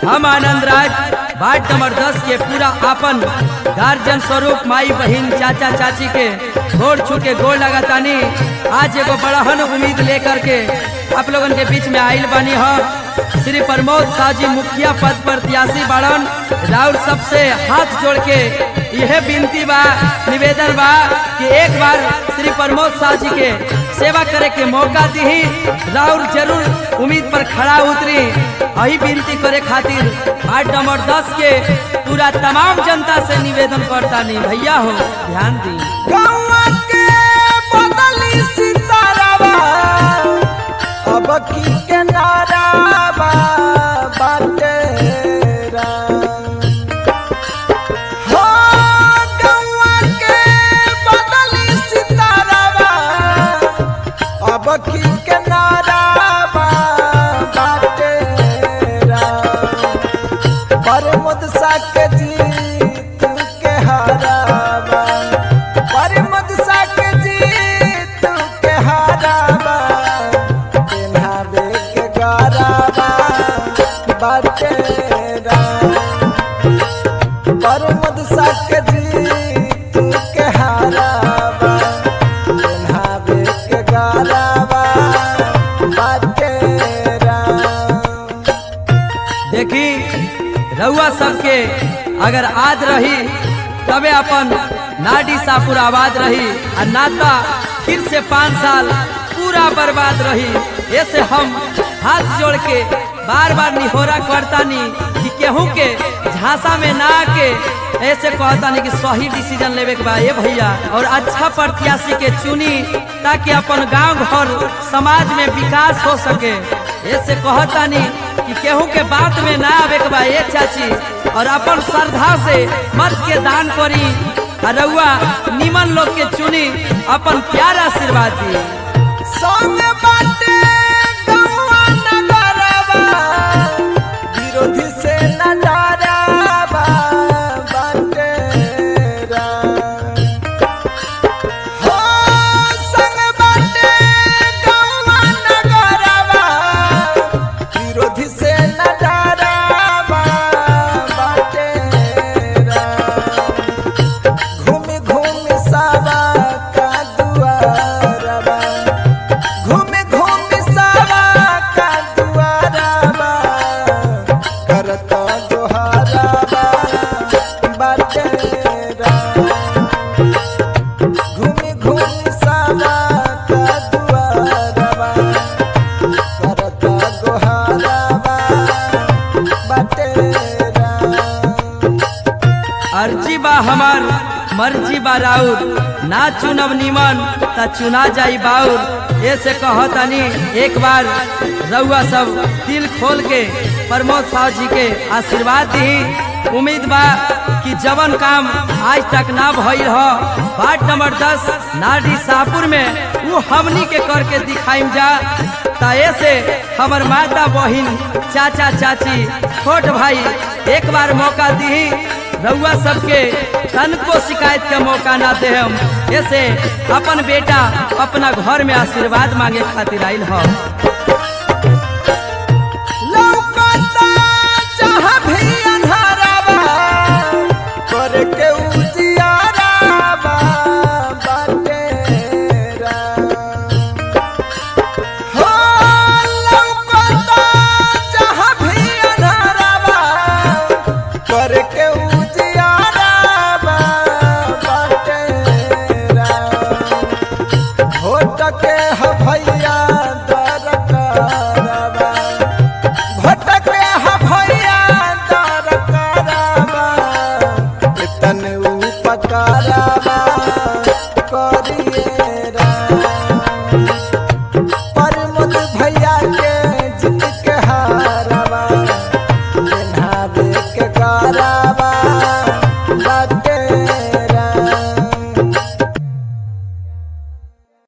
हम आनंद राज ward number दस के पूरा आपन गार्जियन स्वरूप माई बहन चाचा चाची के गोड़ छू के गोड़ लगातानी आज एगो बड़हन उम्मीद लेकर के आप लोगन के बीच में आइल बानी हम श्री प्रमोद शाह जी मुखिया पद प्रत्याशी बाड़न राउर सबसे हाथ जोड़ के यह विनती बा निवेदन बा कि एक बार श्री प्रमोद शाह जी के सेवा करे के मौका दी राउर जरूर उम्मीद पर खड़ा उतरी यही विनती करे खातिर वार्ड नंबर दस के पूरा तमाम जनता से निवेदन करता नहीं भैया हो ध्यान दी गौआ के बदली सितारावा अब की के नारावा बाटे राम। हो गौआ के बदली सितारावा अब की के नारावा बाटे राम। पर मुदसा के जीत के हारावा पर मुदसा के जीत के हारावा पेन्हावे के गारावा बाटे राम। पर मुदसा के जीत के हारावा पेन्हावे के गारावा बाटे राम। देखी रउआ सबके अगर आज रही तबे अपन नाडी सापुर आबाद रही और नाता फिर से पाँच साल पूरा बर्बाद रही ऐसे हम हाथ जोड़ के बार बार निहोरा करतानी कि केहू के झांसा में ना आके ऐसे कहतानी कि सही डिसीजन लेवे के बा ए भैया और अच्छा प्रत्याशी के चुनी ताकि अपन गांव घर समाज में विकास हो सके ऐसे कहतानी कि केहू के बात में ना आवे के बा ए चाची और अपन श्रद्धा से मत के दान करी और रउआ निमन लोग के चुनी अपन प्यार आशीर्वाद दी संग बाटे गौआ नगरवा, विरोधी से न डरावा बाटे राम। हो संग बाटे गौआ नगरवा, विरोधी से न डरावा बाटे राम। घूमि घूमि सावा का दुआरवा घूमि घूमि सावा का दुआरवा करत जोहारवा बाटे घूमि घूमि सावा का दुआरवा करत गोहारवा बाटे अर्जी बा हमार मर्जी बा राउर ना चुनब निमन त चुना जाई बाउर ऐसे कहतनी एक बार रउआ सब दिल खोल के प्रमोद साहु जी के आशीर्वाद दी उम्मीद बा कि जवन काम आज तक ना भइल ह वार्ड नंबर दस नाडी शाहपुर में वो हमनी के करके दिखाइम जा त ऐसे हमर माता बहिन चाचा चाची छोट भाई एक बार मौका दी रउआ सबके तन को शिकायत के मौका ना दे हम ऐसे अपन बेटा अपना घर में आशीर्वाद मांगे खातिर आइल ह